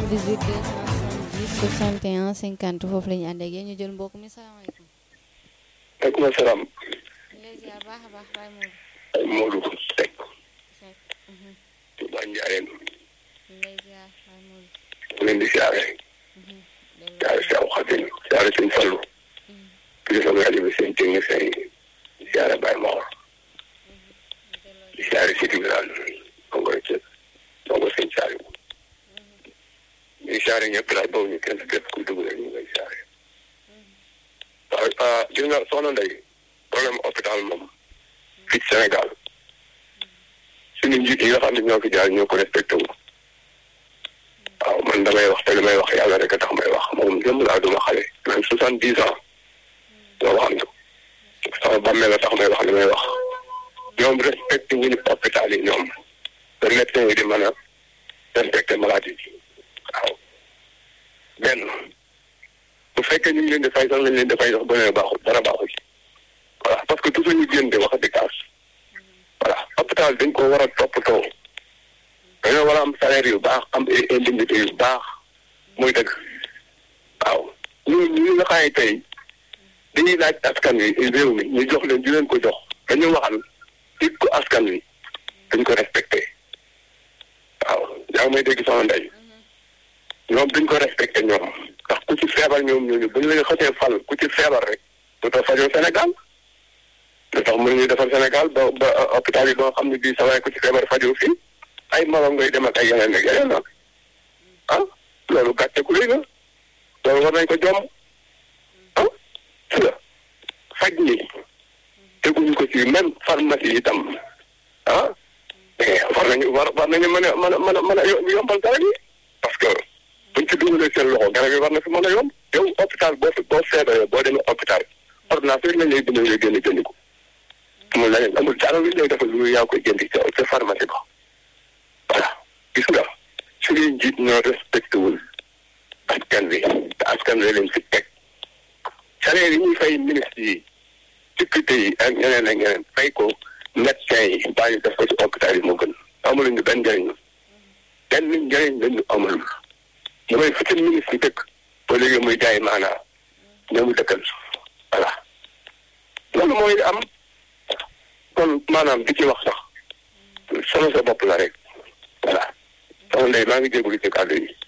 270 50 foofu la ñu ànd ak yéen ñu jël mbokk mi salaamaaleykum. maaleykum salaam. ñu lay ziar baax a baax Baye Modou. ay Modou Seck. Seck. Touba Ndiarène. ñu lay ziar Baye Modou. mu leen di siyaare. siyaare si aw xatin siyaare sëñ Fallu. kilifa rajo bi seen technicien yi siyaare Baye Mor. di siyaare si Tigraan. Kongo Thiel. Kongo sëñ Saliou. di siyaare ñëpp daal boobu ñu kenn képp ku dugg rek ñu ngay siyaare. waaw gis nga soxna Ndeye problème hôpital moom fii ci Sénégal suñu njiit yi nga xam ne ñoo fi jaar ñoo ko respecté wu waaw man damay wax te li may wax yàlla rek a tax may wax moom jëm laa duma xale même soixante dix ans loo xam ne sama bàmmeel la tax may wax li may wax ñoom respecté wuñu hôpital yi ñoom te médecin yi di mën a respecté maladie yi waaw benn bu fekkee ñu ngi leen di fay sax lañ leen di fay sax ba ne baaxul dara baaxul voilà parce que toujours ñu génn di wax di kaas voilà hôpital dañ ko war a toppatoo dañoo war a am salaire yu baax am indemnité yu baax muy dëgg waaw ñun ñu nga xam ne tey dañuy laaj askan wi réew mi ñu jox leen di leen ko jox dañu waxal it ko askan wi dañ ko respecté waaw yaa ngi may dégg sama ndey ñoom duñ ko respecté ñoom ndax ku ci feebar ñoom ñooñu bu ñu leen xasee fal ku ci feebar rek du tax fajoo Sénégal lu tax mënuñu defar Sénégal ba ba hôpital yi ba nga xam ne bii sa waay ku ci feebar fajoo fii ay morom ngay dem ak ay yeneen ak yeneen nag ah loolu gàcce ku léegi loolu war nañ ko jom ah si la faj ñi teguñu ko ci même pharmacie itam ah mais war nañu war war nañu mën a mën a mën a mën a yombal garab yi parce que buñ ci dugalee seen loxo garab yi war na fi mën a yomb yow hôpital boo fi boo feebaree boo demee hôpital ordonnance rek lañ lay bindal ngay génn jënd ko amul leneen amul dara lu lay defal lu yaa koy jëndi ca ca pharmacie ba voilà gis nga suñuy njiit ñoo respecté wul askan wi te askan wi leen fi teg salaire yi ñuy fay ministre yi député yi ak ñeneen ak ñeneen fay ko médecin yi baa ñu def ko ci hôpital yi moo gën amuluñu benn njëriñ benn njëriñ lañu amul damay fi seen ministre yi dëkk ba léegi muy jaay maanaa ñoomu dëkkal voilà loolu mooy am kon maanaam di ci wax sax sama sa bopp la rek voilà sama ndey maa ngi jégalu ci kàddu yi.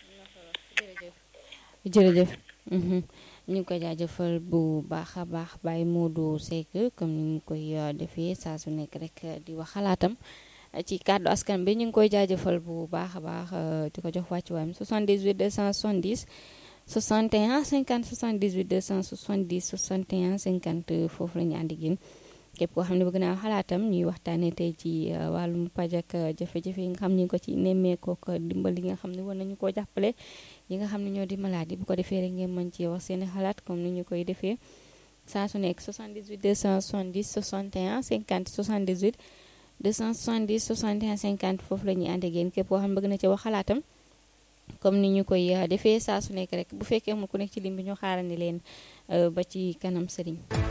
jërëjëf ñu ngi koy jaajëfal bu baax a baax Baye Modou Seck comme ni ñu koy defee saa su nekk rek di wax xalaatam ci kàddu askan bi ñu ngi koy jaajëfal bu baax a baax di ko jox wàccuwaayam 78 270 61 50 78 270 61 50 foofu la ñu ànd ak yéen képp koo xam ne bëgg naa xalaatam ñuy waxtaanee tey ci wàllum paj ak jafe-jafe yi nga xam ñu ngi ko ci nemmeekoo ko dimbal yi nga xam ne war nañu koo jàppale yi nga xam ne ñoo di maladie bu ko defee rek ngeen mën ci wax seeni xalaat comme ni ñu koy defee saa su nekk 78 270 61 50 78 270 61 50 foofu la ñuy ànd ak yéen képp koo xam ne bëgg na ci wax xalaatam comme ni ñu koy defee saa su nekk rek bu fekkee amul ku nekk ci lim bi ñu xaarandi leen ba ci kanam sëriñ